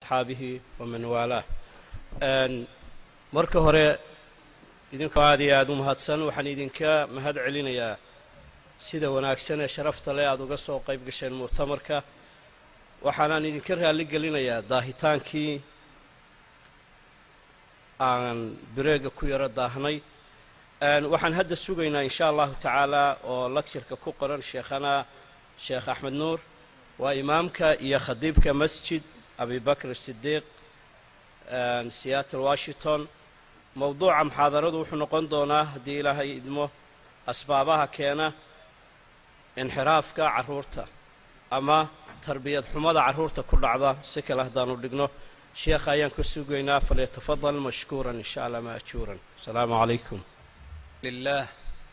asxaabihi waman waalaah marka hore idinkoo aad iyo aada u mahadsan waxaan idinka mahad celinayaa sida wanaagsan ee sharafta leh aada uga soo qayb gasheen muctamarka waxaanaan idinka raalli gelinayaa daahitaankii aan bireega ku yaro daahnay waxaan hadda sugaynaa in sha allahu tacaala oo lagjarka ku qoran sheekhana sheekh axmed nuur waa imaamka iyo khadiibka masjid abibakr sidiiq seattle washington mowduuca muxaadaradu wuxuu noqon doonaa haddii ilaahay idmo asbaabaha keena inxiraafka carruurta ama tarbiyad xumada carruurta ku dhacda si kale haddaanu dhigno sheekha ayaan ka sugaynaa falyatafadal mashkuuran in sha allah maajuuran asalaamu calaykum لله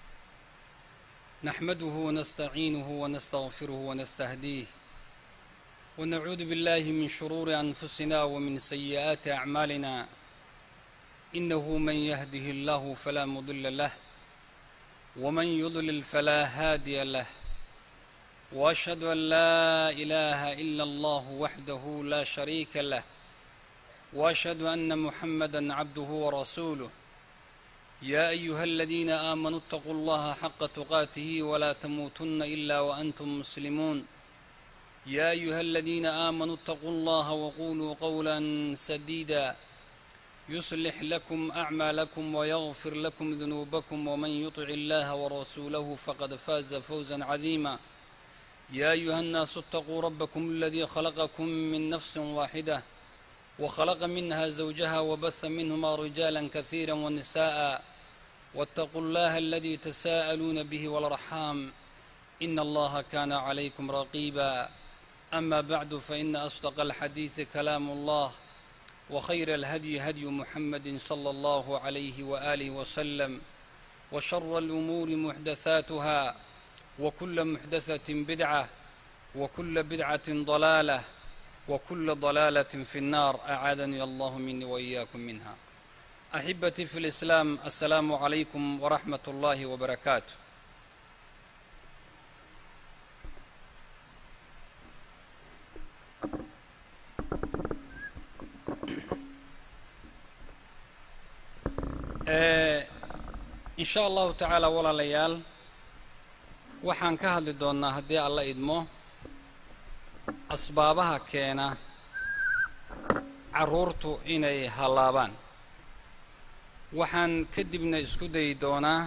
نحمده ونستعينه ونستغفره ونستهديه ونعوذ بالله من شرور أنفسنا ومن سيئات أعمالنا إنه من يهده الله فلا مضل له ومن يضلل فلا هادي له وأشهد أن لا إله إلا الله وحده لا شريك له وأشهد أن محمدا عبده ورسوله يا أيها الذين آمنوا اتقوا الله حق تقاته ولا تموتن إلا وأنتم مسلمون يا أيها الذين آمنوا اتقوا الله وقولوا قولا سديدا يصلح لكم أعمالكم ويغفر لكم ذنوبكم ومن يطع الله ورسوله فقد فاز فوزا عظيما يا أيها الناس اتقوا ربكم الذي خلقكم من نفس واحدة وخلق منها زوجها وبث منهما رجالا كثيرا ونساء واتقوا الله الذي تساءلون به والارحام ان الله كان عليكم رقيبا اما بعد فان اصدق الحديث كلام الله وخير الهدي هدي محمد صلى الله عليه واله وسلم وشر الامور محدثاتها وكل محدثه بدعه وكل بدعه ضلاله وكل ضلالة في النار أعاذني الله مني وإياكم منها أحبتي في الإسلام السلام عليكم ورحمة الله وبركاته إن شاء الله تعالى ولا ليال waxaan ka hadli doonnaa haddii alla idmo asbaabaha keena carruurtu inay hallaabaan waxaan kadibna isku dayi doonaa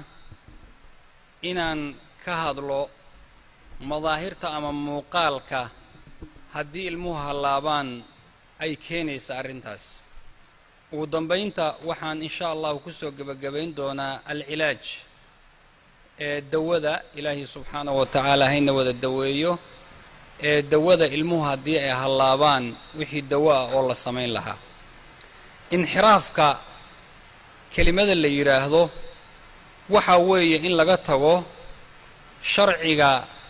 inaan ka hadlo madaahirta ama muuqaalka haddii ilmuhu hallaabaan ay keenaysa arrintaas ugu dambaynta waxaan insha allahu kusoo gebagabayn doonaa alcilaaj ee dawada ilaahay subxaanahu wa tacaala hayna wada daweeyo ee dawada ilmuhu haddii ay hallaabaan wixii dawo ah oo la samayn lahaa inxiraafka kelimada la yidhaahdo waxa weeye in laga tago sharciga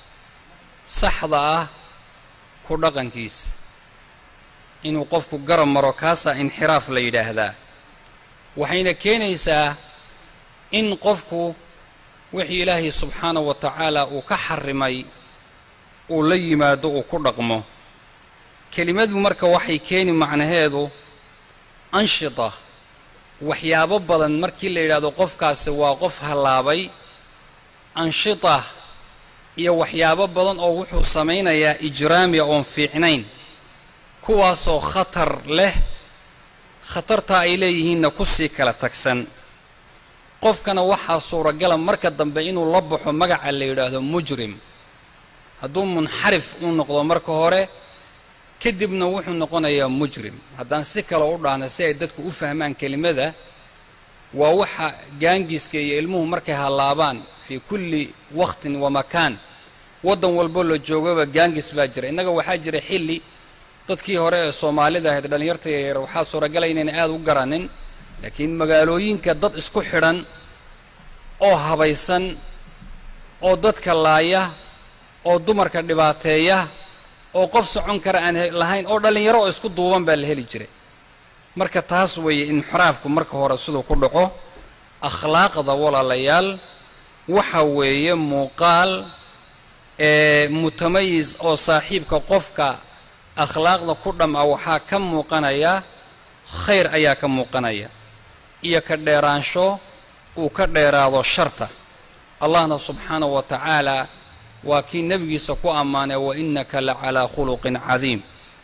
saxda ah ku dhaqankiisa inuu qofku garab maro kaasaa inxiraaf la yidhaahdaa waxayna keenaysaa in qofku wixii ilaahay subxaanahu wa tacaala uu ka xarimay uu la yimaado uu ku dhaqmo kelimadu marka waxay keeni macnaheedu anshita waxyaabo badan markii la yidhaahdo qofkaasi waa qof hallaabay anshita iyo waxyaabo badan oo wuxuu samaynayaa ijraamiya oon fiicnayn kuwaasoo khatar leh khatartaa ay leeyihiinna kusii kala tagsan qofkana waxaa suuragala marka dambe inuu la baxo magaca la yidhaahdo mujrim hadduu munxarif uu noqdo marka hore kadibna wuxuu noqonayaa mujrim haddaan si kale u dhahna si ay dadku u fahmaan kelimada waa waxa gaangiska iyo ilmuhu markay hallaabaan fii kulli waqtin wa makaan waddan walbo la joogaba gaangis baa jira innaga waxaa jira xilli dadkii hore ee soomaalida ahayd dhallinyarta yaryar waxaa suuragala inayna aada u garanin laakiin magaalooyinka dad isku xidhan oo habaysan oo dadka laaya oo dumarka dhibaateeya oo qof socon kara aan lahayn oo dhallinyaro oo isku duuban baa la heli jiray marka taas weeye inxiraafku marka hore siduu ku dhaco akhlaaqda walaalayaal waxa weeye muuqaal ee mutamayis oo saaxiibka qofka akhlaaqda ku dhamca waxaa ka muuqanaya khayr ayaa ka muuqanaya iyo ka dheeraansho uu ka dheeraado sharta allahna subxaanahu wa tacaala waa kii nebigiisa ku ammaanay wa innaka la calaa khuluqin cadiim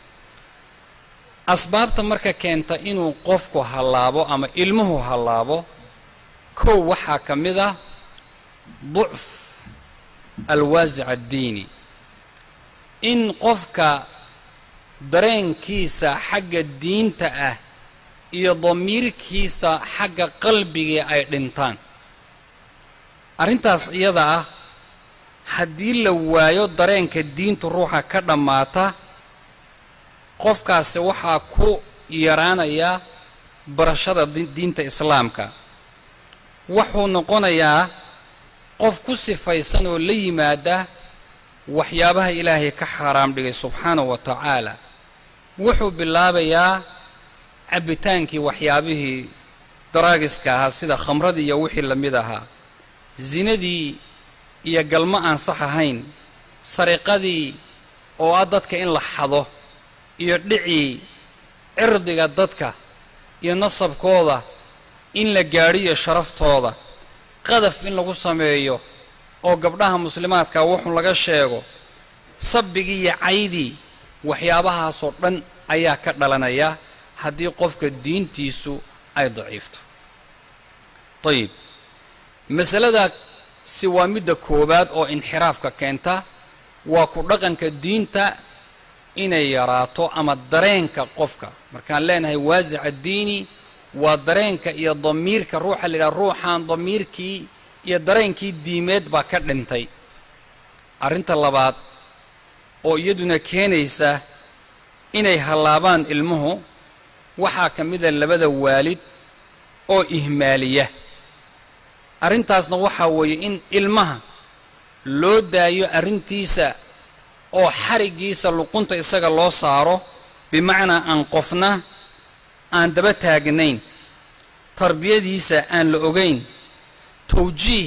asbaabta marka keenta inuu qofku hallaabo ama ilmuhu hallaabo kow waxaa ka mid ah ducf alwaasic addiini in qofka dareenkiisa xagga diinta ah iyo damiirkiisa xagga qalbigii ay dhintaan arrintaas iyada ah haddii la waayo dareenka diintu ruuxa ka dhammaata qofkaasi waxaa ku yaraanaya barashada diinta islaamka wuxuu noqonayaa qof ku sifaysan oo la yimaada waxyaabaha ilaahay ka xaaraam dhigay subxaanahu wa tacaala wuxuu bilaabayaa cabbitaankii waxyaabihii daraagiska ahaa sida khamradii iyo wixii la mid ahaa sinadii iyo galmo aan sax ahayn sariqadii oo ah dadka in la xado iyo dhicii cirdiga dadka iyo nasabkooda in la gaadhiyo sharaftooda qadaf in lagu sameeyo oo gabdhaha muslimaadka wuxuu laga sheego sabbigii iyo caydii waxyaabahaasoo dhan ayaa ka dhalanaya haddii qofka diintiisu ay daciifto dayib masalada si waa midda koowaad oo inxiraafka keenta waa ku dhaqanka diinta inay yaraato ama dareenka qofka markaan leenahay waasica diini waa dareenka iyo damiirka ruuxa la yidhaha ruuxaan damiirkii iyo dareenkii diimeed baa ka dhintay arrinta labaad oo iyaduna keenaysa inay hallaabaan ilmuhu waxaa ka mida labada waalid oo ihmaaliya arrintaasna waxaa weeye in ilmaha loo daayo arrintiisa oo xariggiisa luqunta isaga loo saaro bimacnaa aan qofna aan daba taagnayn tarbiyadiisa aan la ogayn tawjiih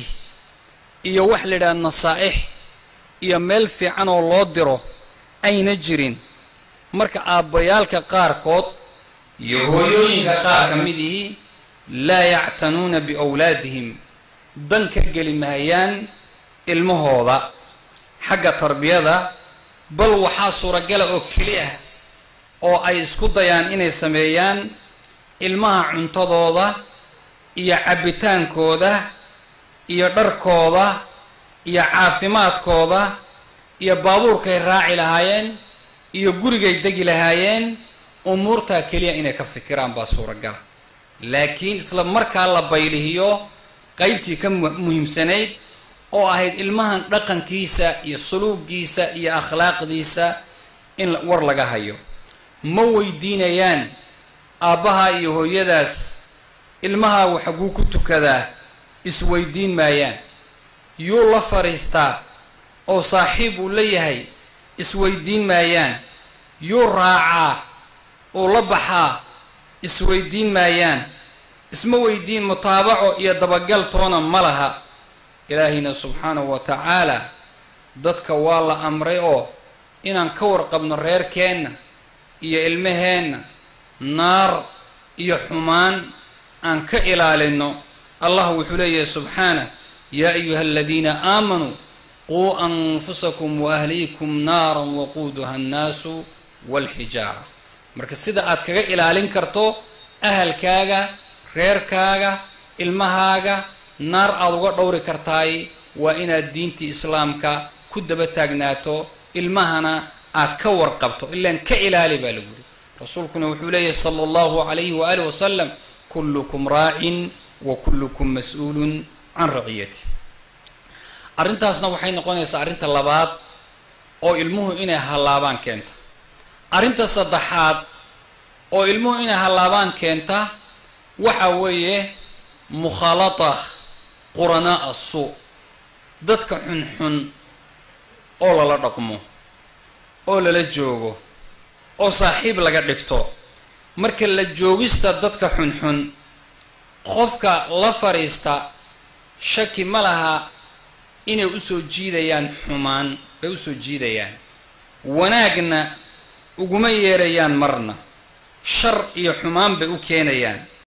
iyo wax la yidhaha nasaa'ix iyo meel fiican oo loo diro ayna jirin marka aabbayaalka qaarkood iyo hooyooyinka qaar ka mid ihii laa yactanuuna biawlaadihim dan ka geli mahayaan ilmahooda xagga tarbiyada bal waxaa suuragala oo keli ah oo ay isku dayaan inay sameeyaan ilmaha cuntadooda iyo cabbitaankooda iyo dharkooda iyo caafimaadkooda iyo baabuurkay raaci lahaayeen iyo gurigay degi lahaayeen umuurtaa keliya inay ka fikiraan baa suuragala laakiin isla markaa la baylihiyo qaybtii ka muhiimsanayd oo ahayd ilmahan dhaqankiisa iyo suluugiisa iyo akhlaaqdiisa in war laga hayo ma weydiinayaan aabbaha iyo hooyadaas ilmaha waxaguu ku tukadaa isweydiin maayaan yuu la fadhiistaa oo saaxiib uu la yahay isweydiin maayaan yuu raacaa uu la baxaa isweydiin maayaan isma weydiin mutaabaco iyo dabagal toona ma laha ilaahayna subxaanahu wa tacaala dadka waa la amray oo inaan ka warqabno reerkeenna iyo ilmaheenna naar iyo xumaan aan ka ilaalinno allah wuxuu leeyahay subxaanah yaa ayuha aladiina aamanuu quu anfusakum wa ahliikum naaran waquuduha annaasu waalxijaara marka sida aad kaga ilaalin karto ahalkaaga reerkaaga ilmahaaga naar aad uga dhowri kartaay waa inaad diintii islaamka ku daba taagnaato ilmahana aad ka warqabto ilaan ka ilaali baa lagu yidhi rasuulkuna wuxuu leeyahay sala allahu calayhi waaalih wasalam kullukum raacin wa kullukum mas-uulun can raciyati arrintaasna waxay noqonaysaa arrinta labaad oo ilmuhu inay hallaabaan keenta arrinta saddexaad oo ilmuhu inay hallaabaan keenta waxa weeye mukhaalata quranaa asuu dadka xunxun oo lala dhaqmo oo lala joogo oo saaxiib laga dhigto marka la joogista dadka xunxun qofka la fadhiista shaki ma laha inay usoo jiidayaan xumaan bay usoo jiidayaan wanaagna uguma yeerayaan marna shar iyo xumaan bay u keenayaan